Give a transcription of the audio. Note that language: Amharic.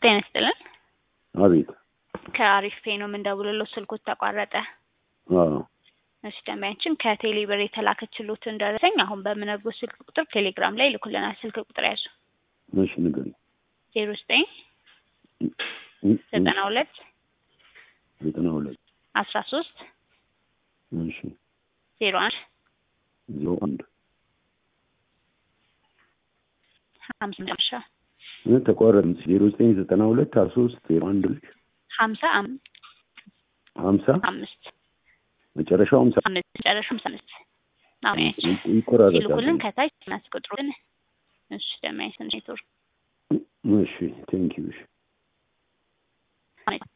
ጤና ይስጥልን። አቤት። ከአሪፍ ፔ ነው የምንደውልለው፣ ስልኩት ተቋረጠ። አዎ እሺ ደንበኛችን ከቴሌ ብር የተላከችሎትን ደረሰኝ አሁን በምነግሮት ስልክ ቁጥር ቴሌግራም ላይ ይልኩልናል። ስልክ ቁጥር ያዙ እሺ ንገሪኝ። ዜሮ ዘጠኝ ዘጠና ሁለት ዘጠና ሁለት አስራ ሶስት እሺ ዜሮ አንድ ዜሮ አንድ ሀምሳ መጨረሻ እ ተቋረጥ ዜሮ ዘጠኝ ዘጠና ሁለት አስራ ሶስት ዜሮ አንድ ልጅ ሀምሳ አም- ሀምሳ አምስት መጨረሻው ሀምሳ አምስት መጨረሻ ሀምሳ አምስት አሁን ይቆራረጣል። ሲልኩልን ከታች እናስቆጥሩልን። እሺ ደንበኛ ኔትወርክ እሺ ቴንኪው እሺ